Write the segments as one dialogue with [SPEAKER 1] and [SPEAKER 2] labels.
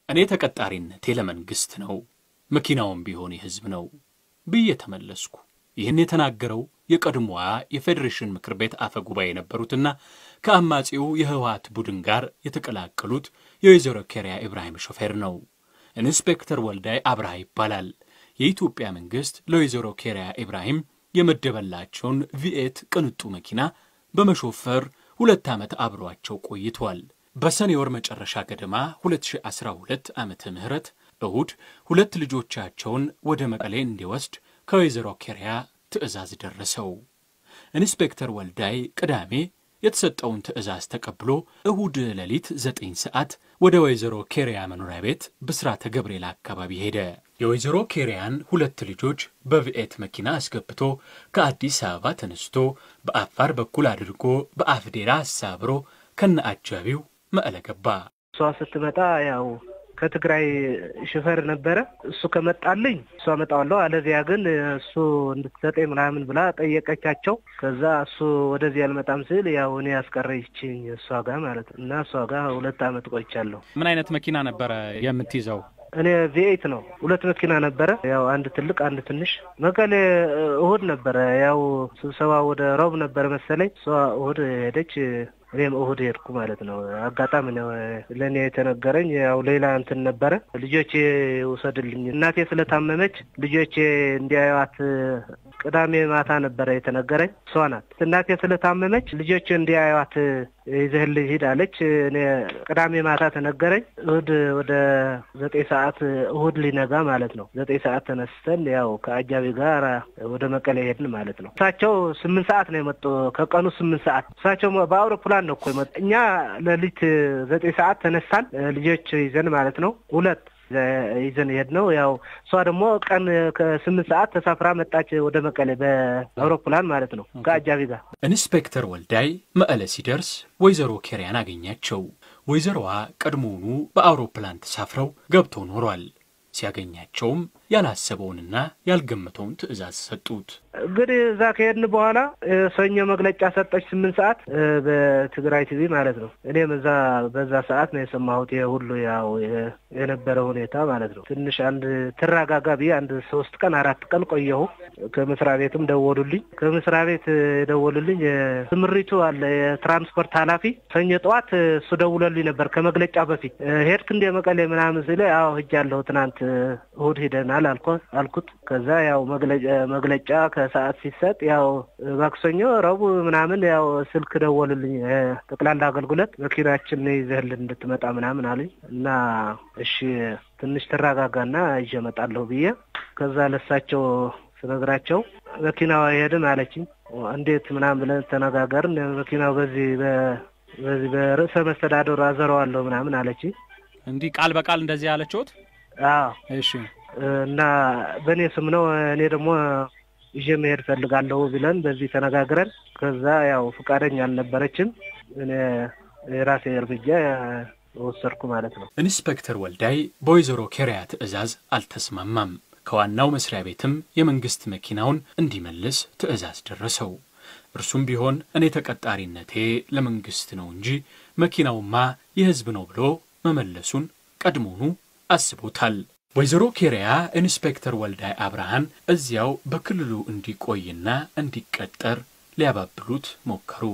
[SPEAKER 1] እኔ ተቀጣሪነቴ ለመንግሥት ነው፣ መኪናውም ቢሆን የሕዝብ ነው ብዬ ተመለስኩ። ይህን የተናገረው የቀድሞዋ የፌዴሬሽን ምክር ቤት አፈ ጉባኤ የነበሩትና ከአማጺው የህወሓት ቡድን ጋር የተቀላቀሉት የወይዘሮ ኬሪያ ኢብራሂም ሾፌር ነው። ኢንስፔክተር ወልዳይ አብርሃ ይባላል። የኢትዮጵያ መንግሥት ለወይዘሮ ኬሪያ ኢብራሂም የመደበላቸውን ቪኤት ቅንጡ መኪና በመሾፈር ሁለት ዓመት አብሯቸው ቆይቷል። በሰኔ ወር መጨረሻ ገደማ 2012 ዓመተ ምህረት እሁድ ሁለት ልጆቻቸውን ወደ መቀሌ እንዲወስድ ከወይዘሮ ኬሪያ ትዕዛዝ ደረሰው። ኢንስፔክተር ወልዳይ ቅዳሜ የተሰጠውን ትዕዛዝ ተቀብሎ እሁድ ሌሊት ዘጠኝ ሰዓት ወደ ወይዘሮ ኬሪያ መኖሪያ ቤት ብስራተ ገብርኤል አካባቢ ሄደ። የወይዘሮ ኬሪያን ሁለት ልጆች በቪኤት መኪና አስገብቶ ከአዲስ አበባ ተነስቶ በአፋር በኩል አድርጎ በአፍዴራ አሳብሮ ከነ አጃቢው መቀለ ገባ።
[SPEAKER 2] እሷ ስትመጣ ያው ከትግራይ ሽፈር ነበረ። እሱ ከመጣልኝ እሱ አመጣዋለሁ፣ አለዚያ ግን እሱ እንድትሰጠኝ ምናምን ብላ ጠየቀቻቸው። ከዛ እሱ ወደዚህ አልመጣም ስል ያው እኔ ያስቀረችኝ እሷ ጋር ማለት ነው። እና እሷ ጋር ሁለት አመት ቆይቻለሁ።
[SPEAKER 3] ምን አይነት መኪና ነበረ የምትይዘው?
[SPEAKER 2] እኔ ቪኤት ነው። ሁለት መኪና ነበረ፣ ያው አንድ ትልቅ አንድ ትንሽ። መቀሌ እሁድ ነበረ፣ ያው ስብሰባ ወደ ሮብ ነበረ መሰለኝ። እሷ እሁድ ሄደች፣ እኔም እሁድ ሄድኩ ማለት ነው። አጋጣሚ ነው ለእኔ የተነገረኝ። ያው ሌላ እንትን ነበረ፣ ልጆቼ ውሰድልኝ፣ እናቴ ስለታመመች ልጆቼ እንዲያዩዋት ቅዳሜ ማታ ነበረ የተነገረኝ። እሷ ናት እናቴ ስለታመመች ልጆቼ እንዲያዩዋት ይዘህልኝ ሂድ አለች። እኔ ቅዳሜ ማታ ተነገረኝ። እሁድ ወደ ዘጠኝ ሰዓት እሁድ ሊነጋ ማለት ነው ዘጠኝ ሰዓት ተነስተን ያው ከአጃቢ ጋር ወደ መቀሌ ሄድን ማለት ነው። እሳቸው ስምንት ሰዓት ነው የመጡ ከቀኑ ስምንት ሰዓት እሳቸው በአውሮፕላን ነው እኮ የመጡ። እኛ ሌሊት ዘጠኝ ሰዓት ተነሳን ልጆች ይዘን ማለት ነው ሁለት ይዘን ሄድ ነው። ያው እሷ ደግሞ ቀን ከስምንት ሰዓት ተሳፍራ መጣች ወደ መቀሌ በአውሮፕላን ማለት ነው ከአጃቢ ጋር።
[SPEAKER 1] ኢንስፔክተር ወልዳይ መቀለ ሲደርስ ወይዘሮ ኬሪያን አገኛቸው። ወይዘሮዋ ቀድሞውኑ በአውሮፕላን ተሳፍረው ገብተው ኖሯል። ሲያገኛቸውም ያላሰበውንና ያልገመተውን ትዕዛዝ ሰጡት።
[SPEAKER 2] እንግዲህ እዛ ከሄድን በኋላ ሰኞ መግለጫ ሰጠች ስምንት ሰዓት በትግራይ ቲቪ ማለት ነው። እኔም እዛ በዛ ሰዓት ነው የሰማሁት ይሄ ሁሉ ያው የነበረ ሁኔታ ማለት ነው። ትንሽ አንድ ትረጋጋ ብዬ አንድ ሶስት ቀን አራት ቀን ቆየሁ። ከመስሪያ ቤትም ደወሉልኝ። ከመስሪያ ቤት የደወሉልኝ ስምሪቱ አለ የትራንስፖርት ኃላፊ ሰኞ ጠዋት እሱ ደውሎልኝ ነበር ከመግለጫ በፊት ሄድክ እንደ መቀሌ ምናምን ስለ ያው ሂጃለሁ ትናንት እሑድ ሂደናል አልኩት። ከዛ ያው መግለጫ ከሰዓት ሲሰጥ ያው ማክሰኞ፣ ረቡዕ ምናምን ያው ስልክ ደወሉልኝ ጠቅላላ አገልግሎት መኪናችን ይዘህልን እንድትመጣ ምናምን አሉኝ እና እሺ ትንሽ ተረጋጋና ይዤ እመጣለሁ ብዬ ከዛ ለሳቸው ስነግራቸው መኪናው አይሄድም አለችኝ። እንዴት ምናምን ብለን ተነጋገርን። መኪናው በዚህ በዚህ በርዕሰ መስተዳደሩ አዘረዋለሁ ምናምን አለችኝ።
[SPEAKER 3] እንዲህ ቃል በቃል እንደዚህ ያለችሁት?
[SPEAKER 2] አዎ
[SPEAKER 3] እሺ።
[SPEAKER 2] እና በእኔ ስም ነው እኔ ደግሞ ይዤ መሄድ ፈልጋለሁ ብለን በዚህ ተነጋግረን ከዛ ያው ፈቃደኛ አልነበረችም። እኔ የራሴ እርምጃ ወሰድኩ ማለት ነው።
[SPEAKER 1] ኢንስፔክተር ወልዳይ በወይዘሮ ኬሪያ ትዕዛዝ አልተስማማም። ከዋናው መስሪያ ቤትም የመንግስት መኪናውን እንዲመልስ ትዕዛዝ ደረሰው። እርሱም ቢሆን እኔ ተቀጣሪነቴ ለመንግስት ነው እንጂ መኪናውማ የሕዝብ ነው ብሎ መመለሱን ቀድሞኑ አስቦታል። ወይዘሮ ኬሪያ ኢንስፔክተር ወልዳይ አብርሃን እዚያው በክልሉ እንዲቆይና እንዲቀጠር ሊያባብሉት ሞከሩ።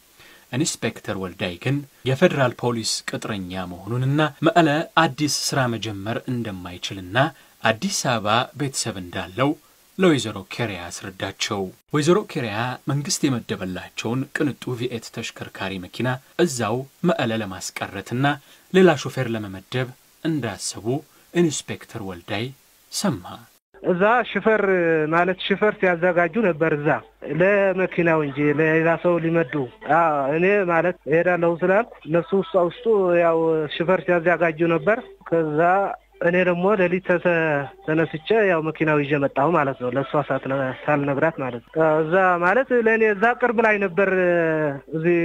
[SPEAKER 1] ኢንስፔክተር ወልዳይ ግን የፌዴራል ፖሊስ ቅጥረኛ መሆኑንና መቀለ አዲስ ሥራ መጀመር እንደማይችልና አዲስ አበባ ቤተሰብ እንዳለው ለወይዘሮ ኬሪያ አስረዳቸው። ወይዘሮ ኬሪያ መንግስት የመደበላቸውን ቅንጡ ቪኤት ተሽከርካሪ መኪና እዛው መቀለ ለማስቀረትና ሌላ ሾፌር ለመመደብ እንዳሰቡ ኢንስፔክተር ወልዳይ ሰማ።
[SPEAKER 2] እዛ ሽፈር ማለት ሽፈር ሲያዘጋጁ ነበር። እዛ ለመኪናው እንጂ ለሌላ ሰው ሊመዱ እኔ ማለት እሄዳለሁ ስላልኩ እነሱ ውስጧ ውስጡ ያው ሽፈር ሲያዘጋጁ ነበር። ከዛ እኔ ደግሞ ሌሊት ተነስቼ ያው መኪናው ይዤ መጣሁ ማለት ነው። ለእሷ ሳልነግራት ማለት ነው። እዛ ማለት ለእኔ እዛ ቅርብ ላይ ነበር። እዚህ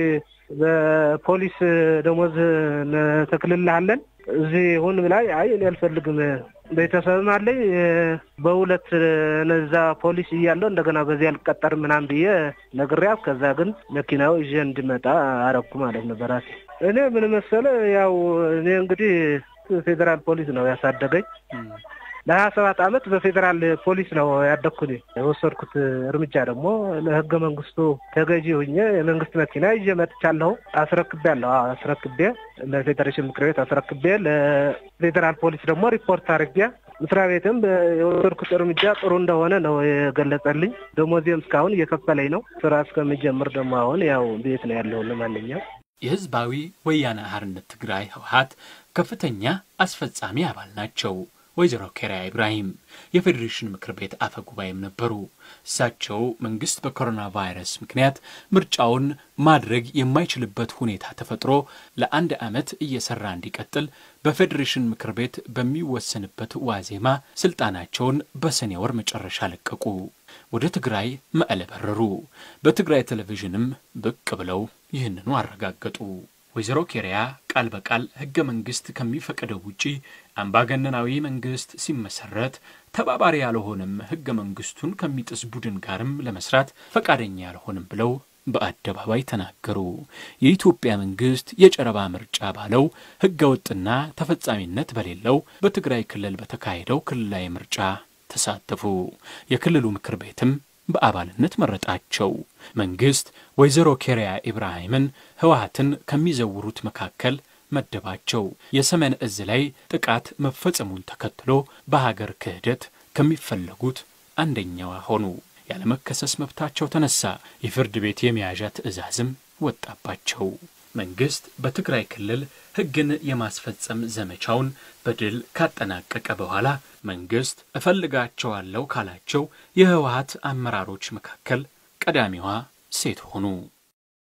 [SPEAKER 2] በፖሊስ ደሞዝ ተክልልሃለን እዚህ ሁን ብላኝ፣ አይ እኔ አልፈልግም ቤተሰብም አለኝ በሁለት እነዛ ፖሊስ እያለሁ እንደገና በዚህ አልቀጠርም ምናምን ብዬ ነግሬያት፣ ከዛ ግን መኪናው ይዤ እንዲመጣ አረኩ ማለት ነው በራሴ። እኔ ምን መሰለ ያው እኔ እንግዲህ ፌዴራል ፖሊስ ነው ያሳደገኝ። ለሀያ ሰባት አመት በፌዴራል ፖሊስ ነው ያደግኩት። የወሰድኩት እርምጃ ደግሞ ለህገ መንግስቱ ተገዢ ሁኜ የመንግስት መኪና ይዤ መጥቻለሁ። አስረክቤያለሁ። አስረክቤ ለፌዴሬሽን ምክር ቤት አስረክቤ ለፌዴራል ፖሊስ ደግሞ ሪፖርት አድርጌ መስሪያ ቤትም የወሰድኩት እርምጃ ጥሩ እንደሆነ ነው የገለጸልኝ። ደሞዜም እስካሁን እየከፈለኝ ነው። ስራ እስከምጀምር ደግሞ አሁን ያው ቤት ነው ያለሁ። ለማንኛውም
[SPEAKER 1] የህዝባዊ ወያነ ሓርነት ትግራይ ህወሓት ከፍተኛ አስፈጻሚ አባል ናቸው። ወይዘሮ ኬሪያ ኢብራሂም የፌዴሬሽን ምክር ቤት አፈ ጉባኤም ነበሩ። እሳቸው መንግስት በኮሮና ቫይረስ ምክንያት ምርጫውን ማድረግ የማይችልበት ሁኔታ ተፈጥሮ ለአንድ ዓመት እየሰራ እንዲቀጥል በፌዴሬሽን ምክር ቤት በሚወሰንበት ዋዜማ ስልጣናቸውን በሰኔ ወር መጨረሻ ለቀቁ። ወደ ትግራይ መቀለ በረሩ። በትግራይ ቴሌቪዥንም ብቅ ብለው ይህንኑ አረጋገጡ። ወይዘሮ ኬሪያ ቃል በቃል ህገ መንግስት ከሚፈቅደው ውጪ አምባገነናዊ መንግስት ሲመሰረት ተባባሪ ያልሆንም ህገ መንግስቱን ከሚጥስ ቡድን ጋርም ለመስራት ፈቃደኛ ያልሆንም ብለው በአደባባይ ተናገሩ። የኢትዮጵያ መንግስት የጨረባ ምርጫ ባለው ህገ ወጥና ተፈጻሚነት በሌለው በትግራይ ክልል በተካሄደው ክልላዊ ምርጫ ተሳተፉ። የክልሉ ምክር ቤትም በአባልነት መረጣቸው። መንግስት ወይዘሮ ኬሪያ ኢብራሂምን ህወሓትን ከሚዘውሩት መካከል መደባቸው። የሰሜን እዝ ላይ ጥቃት መፈጸሙን ተከትሎ በሀገር ክህደት ከሚፈለጉት አንደኛዋ ሆኑ። ያለመከሰስ መብታቸው ተነሳ። የፍርድ ቤት የመያዣ ትዕዛዝም ወጣባቸው። መንግስት በትግራይ ክልል ህግን የማስፈጸም ዘመቻውን በድል ካጠናቀቀ በኋላ መንግስት እፈልጋቸዋለሁ ካላቸው የህወሓት አመራሮች መካከል ቀዳሚዋ ሴት ሆኑ።